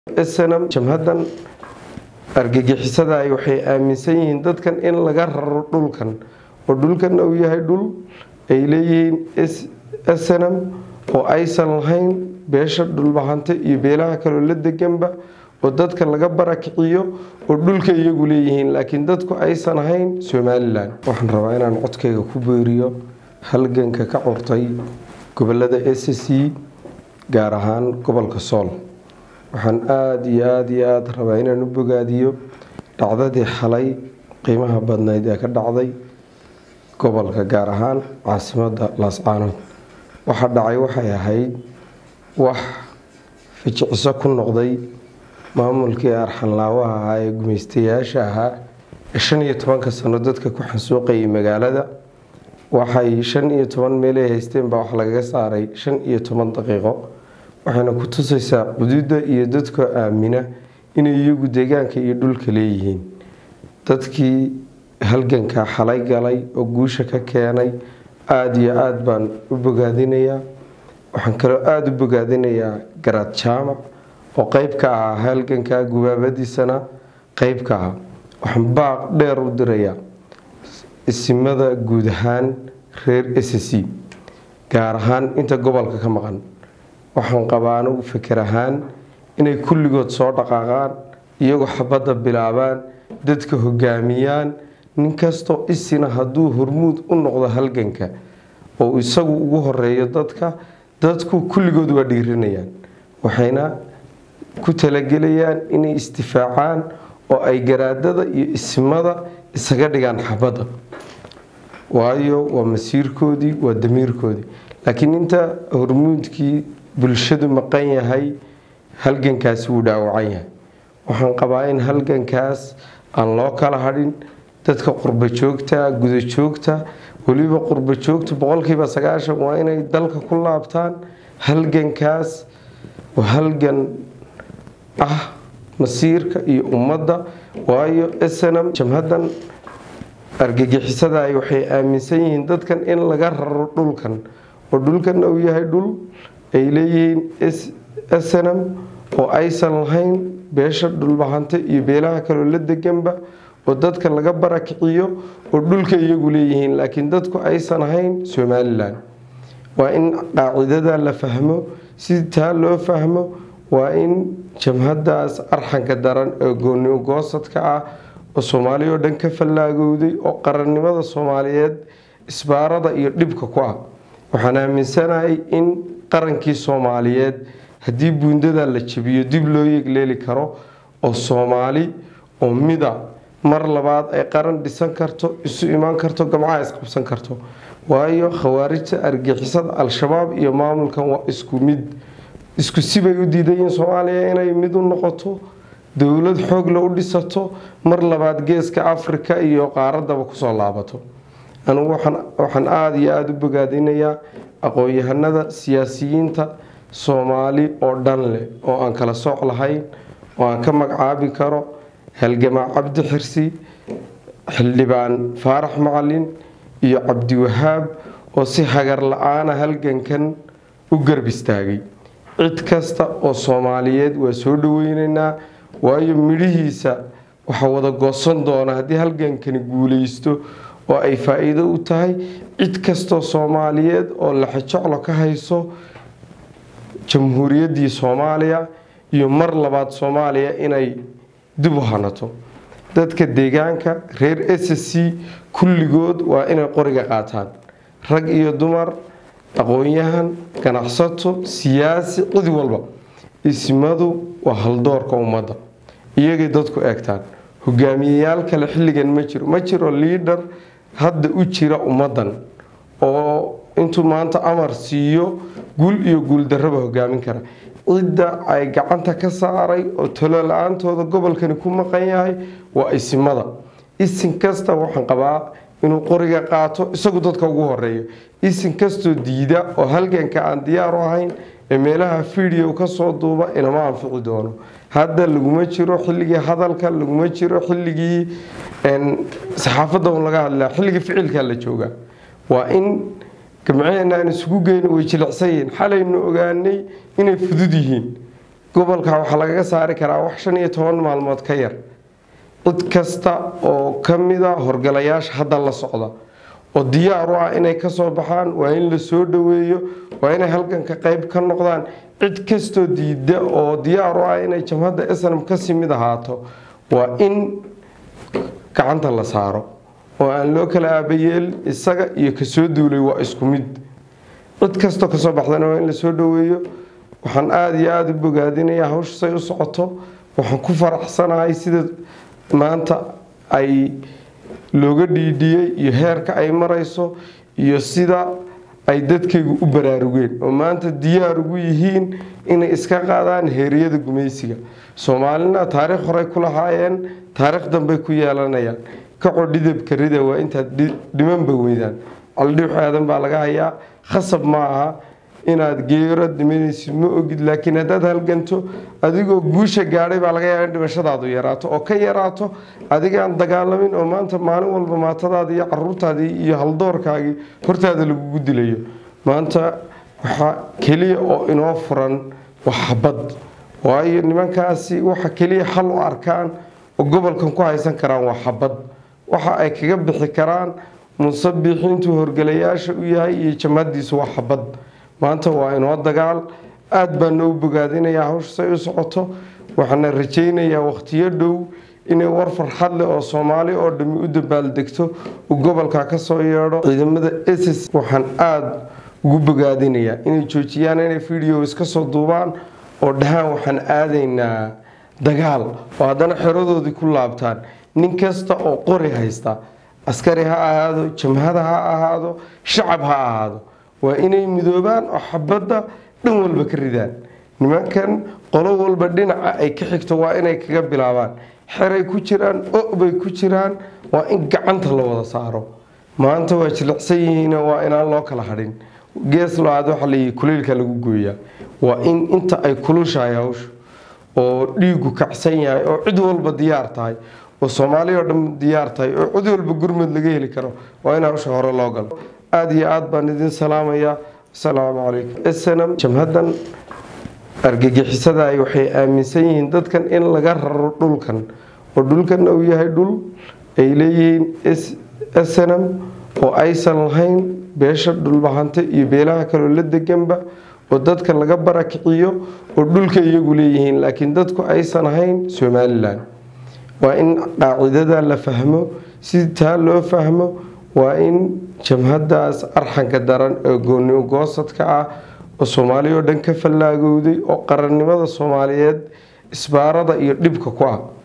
snm jamhadan argagixisada waxay aaminsan yihiin dadkan in laga raro dhulkan oo dhulkanna uu yahay dhul ay leeyihiin snm oo aysan lahayn beesha dhulbahante iyo beelaha kaloo la deganba oo dadka laga barakiciyo oo dhulka iyagu leeyihiin laakiin dadku aysan ahayn somalilan waxaan rabaa inaan codkayga ku beeriyo halganka ka curtay gobolada sc gaar ahaan gobolka sool waxaan aada iyo aada iyo aada rabaa inaan u bogaadiyo dhacdadii xalay qiimaha badnayd ee ka dhacday gobolka gaar ahaan caasimada laascaanood waxa dhacay waxay ahayd wax fijiciso ku noqday maamulkii arxanlaawaha ahaa ee gumaystayaasha ahaa ee shan iyo tobanka sano dadka ku xansuuqayay magaalada waxay shan iyo toban meelay haysteen baa wax lagaga saaray shan iyo toban daqiiqo waxayna ku tusaysaa xuduudda iyo dadka aamina inay iyagu deegaanka iyo dhulka leeyihiin dadkii halganka xalay galay oo guusha ka keenay aada iyo aada baan u bogaadinayaa waxaan kaloo aada u bogaadinayaa garaad jaamac oo qeyb ka ahaa halganka gubaabadiisana qeyb ka ah waxaan baaq dheer u dirayaa isimada guud ahaan reer sc gaar ahaan inta gobolka ka maqan waxaan qabaa anugu fikir ahaan inay kulligood soo dhaqaaqaan iyagoo xabadda bilaabaan dadka hogaamiyaan nin kastoo isina hadduu hormuud u noqdo halganka oo isagu ugu horeeyo dadka dadku kulligood waa dhiirinayaan waxayna ku talagelayaan inay istifaacaan oo ay garaadada iyo ismada isaga dhigaan xabadda waayo waa masiirkoodii waa damiirkoodii laakiin inta hormuudkii bulshadu maqan yahay halgankaasi wuu dhaawacan yahay waxaan qabaa in halgankaas aan loo kala hadhin dadka qurbo joogta guda joogta weliba qurbo joogta boqolkiiba sagaashan waa inay dalka ku laabtaan halgankaas waa halgan ah masiirka iyo ummadda waayo snm jamhadan argagixisada waxay aaminsan yihiin dadkan in laga raro dhulkan oo dhulkanna uu yahay dhul ay leeyihiin snm oo aysan lahayn beesha dhulbahante iyo beelaha kaloo la deganba oo dadka laga barakiciyo oo dhulka iyagu leeyihiin laakiin dadku aysan ahayn somalilan waa in qaacidada la fahmo si taa loo fahmo waa in jamhadaas arxanka daran ee gooni goosadka ah oo soomaaliya oo dhan ka fallaagowday oo qarannimada soomaaliyeed isbaarada iyo dhibka ku ah waxaan aaminsanahay in qarankii soomaaliyeed haddii buundada la jabiyo dib loo yegleeli karo oo soomaali oo mida mar labaad ay qaran dhisan karto isu imaan karto gamcaha isqabsan karto waayo khawaarijta argixisada al-shabaab iyo maamulkan waa isku mid isku sibay u diidayiin soomaaliya inay mid u noqoto dowlad xoogla u dhisato mar labaad geeska afrika iyo qaaradaba kusoo laabato anugu waxaan aada iyo aada u bogaadinayaa aqoon-yahanada siyaasiyiinta soomaali oo dhan leh oo aan kala sooc lahayn oo aan ka magacaabi karo halgamaa cabdi xirsi xildhibaan faarax macalin iyo cabdiwahaab oo si hagar la-aana halgankan u garb istaagay cid kasta oo soomaaliyeed waa soo dhaweyneynaa waayo midhihiisa waxaa wada goosan doona haddii halgankani guuleysto oo ay faa-iido u tahay cid kastoo soomaaliyeed oo laxajoclo ka hayso jamhuuriyaddii soomaaliya iyo mar labaad soomaaliya inay dib u hanato dadka deegaanka reer s c kulligood waa inay qoriga qaataan rag iyo dumar aqoon-yahan ganacsato siyaasi cid walba ismadu waa haldoorka ummadda iyagay dadku eegtaan hogaamiyeyaal kale xilligan ma jiro ma jiro liidhar hadda u jira ummaddan oo intuu maanta amar siiyo guul iyo guuldarraba hogaamin kara cidda ay gacanta ka saaray oo talo la-aantooda gobolkani ku maqan yahay waa isimada isin kasta waxaan qabaa inuu qoriga qaato isagu dadka ugu horeeyo isin kastoo diida oo halganka aan diyaar u ahayn ee meelaha fidio kasoo duuba inama anfici doono hadda laguma jiro xilligii hadalka laguma jiro xilligii saxaafadda un laga hadlaa xilligii ficilka la joogaa waa in gamceena aan isugu geyno way jilicsan yihiin xalaynu ogaanay inay fudud yihiin gobolka waxaa lagaga saari karaa wax shan iyo toban maalmood ka yar cid kasta oo ka mida horgalayaasha hadda la socda oo diyaar u ah inay kasoo baxaan waa in la soo dhaweeyo waa inay halganka qeyb ka noqdaan cid kastoo diida oo diyaar u ah inay jamhadda snam kasii mid ahaato waa in gacanta la saaro oo aan loo kala aabayeelin isaga iyo kasoo duulay waa isku mid cid kastoo kasoo baxdana waa in la soo dhaweeyo waxaan aada iyo aada u bogaadinayaa hawsha say u socoto waxaan ku faraxsanahay sida maanta ay looga dhiidhiyey iyo heerka ay marayso iyo sida ay dadkaygu u baraarugeen oo maanta diyaar ugu yihiin inay iska qaadaan heeriyada gumaysiga soomaalina taariikh horey ku lahaayeen taariikh dambey ku yeelanayaan kacoo dhidabka rida waa intaad dhimanba weydaan caldhiux aadan baa laga hayaa khasab ma aha inaad geero dhimanaysid ma ogid laakiin haddaad halganto adigoo guusha gaadhay baa laga yaaba in dhimashadaadu yaraato oo ka yaraato adigaan dagaalamin oo maanta maalin walba maatadaadii iyo caruurtaadii iyo haldoorkaagii hortaada lagugu dilayo maanta waxaa keliya oo inoo furan waa xabad waayo nimankaasi waxa keliya xal u arkaan oo gobolkan ku haysan karaan waa xabad waxa ay kaga bixi karaan musabixiintu horgalayaasha u yahay iyo jamhadiisu waa xabad maanta waa inoo dagaal aada baa noo bogaadinayaa hawsha say u socoto waxaana rajaynayaa wakhtiyo dhow inay war farxad leh oo soomaali oo dhammi u dabaaldegto uu gobolka ka soo yeedho ciidamada ss waxaan aada ugu bogaadinayaa inay joojiyaan inay video iska soo duubaan oo dhahaan waxaan aadaynaa dagaal oo haddana xeradoodii ku laabtaan nin kasta oo qori haysta askari ha ahaado jamhada ha ahaado shacab ha ahaado waa inay midoobaan oo xabadda dhan walba ka ridaan nimankan qolo walba dhinaca ay ka xigto waa inay kaga bilaabaan xeray ku jiraan o bay ku jiraan waa in gacanta la wada saaro maanta waa jilicsan yihiin waa inaan loo kala hadhin gees lo-aad waxa layihi kuleylka lagu gooyaa waa in inta ay kulushahay hawshu oo dhiigu kacsan yahay oo cid walba diyaar tahay oo soomaaliya oo dhan diyaar tahay oo cid walba gurmud laga heli karo waa in hawsha hore loo galo aada iyo aada baan idin salaamayaa asalaamu calaykum snm jamhaddan argagixisada waxay aaminsan yihiin dadkan in laga raro dhulkan oo dhulkanna uu yahay dhul ay leeyihiin snm oo aysan lahayn beesha dhulbahante iyo beelaha kaloo la deganba oo dadka laga barakiciyo oo dhulka iyagu leeyihiin laakiin dadku aysan ahayn somalilan waa in qaacidada la fahmo si taa loo fahmo waa in jamhadaas arxanka daran ee goonimo goosadka ah oo soomaaliya oo dhan ka fallaagowday oo qarannimada soomaaliyeed isbaarada iyo dhibka ku ah